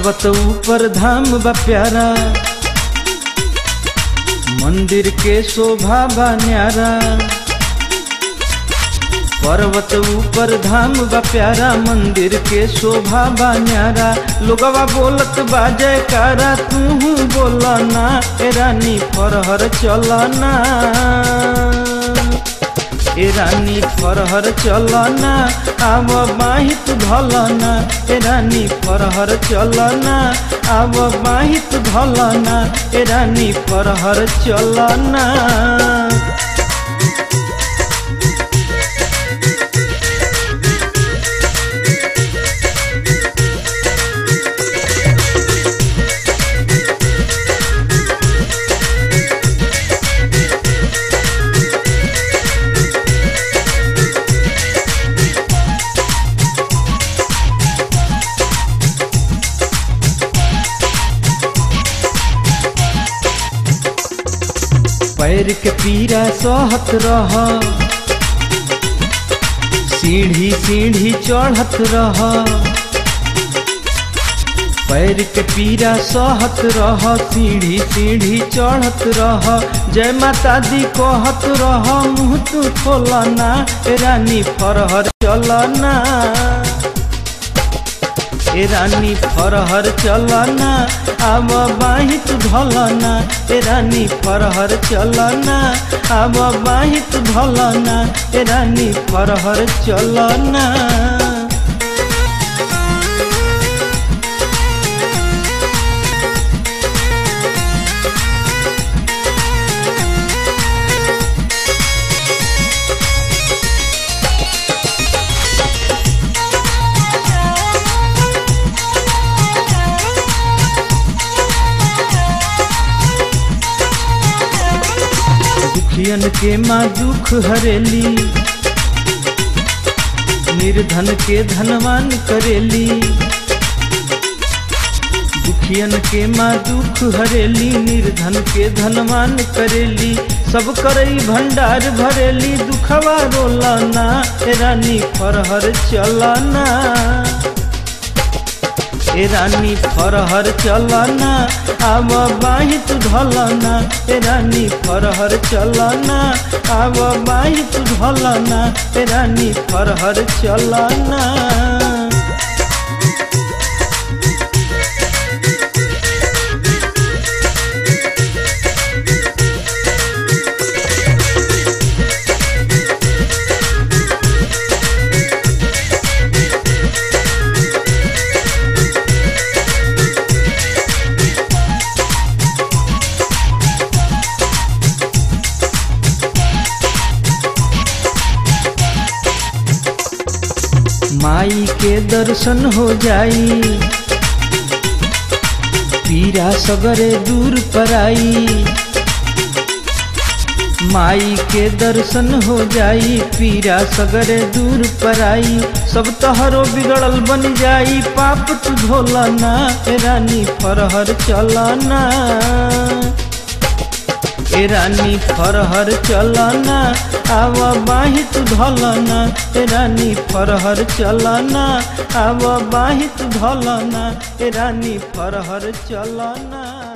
पर्वत ऊपर धाम बा प्यारा मंदिर के शोभा बा न्यारा पर्वत ऊपर धाम बा प्यारा मंदिर के शोभा बा न्यारा लोगवा बोलत बा जयकारा तू बोलना ए रानी फरहर चलना ए रानी फरहर चलना आव बाहित धलना ए रानी फरहर चलना आव बाहित धलना ए रानी फरहर चलना पैर के पीरा सहत रह सीढ़ी सीढ़ी चढ़त रह पैर के पीरा सहत रह सीढ़ी सीढ़ी चढ़त रह जय माता दी कहत रह मुँह तू खोलना ए रानी फरहर चलना ए रानी फरहर चलना आब बाहित धलना ए रानी फरहर चलना आब बाहित धलना ए रानी फरहर चलना दुखियन के माँ दुख हरेली निर्धन के धनवान करेली दुखियन के माँ दुख हरेली निर्धन के धनवान करेली सब करई भंडार भरेली दुखवा रोलना ए रानी फरहर चलना ए रानी फरहर चलना आब बाहित धलना ए रानी फरहर चलना आब बाहित धलना ए रानी फरहर चलना माई के दर्शन हो जाई पीरा सगरे दूर पराई माई के दर्शन हो जाई पीरा सगरे दूर पराई सब तहरो बिगड़ल बन जाई पाप तू धोलना ए रानी फरहर चलना ए रानी फरहर चलना आव बाहित धलना ए रानी फरहर चलना आव बाहित धलना ए रानी फरहर चलना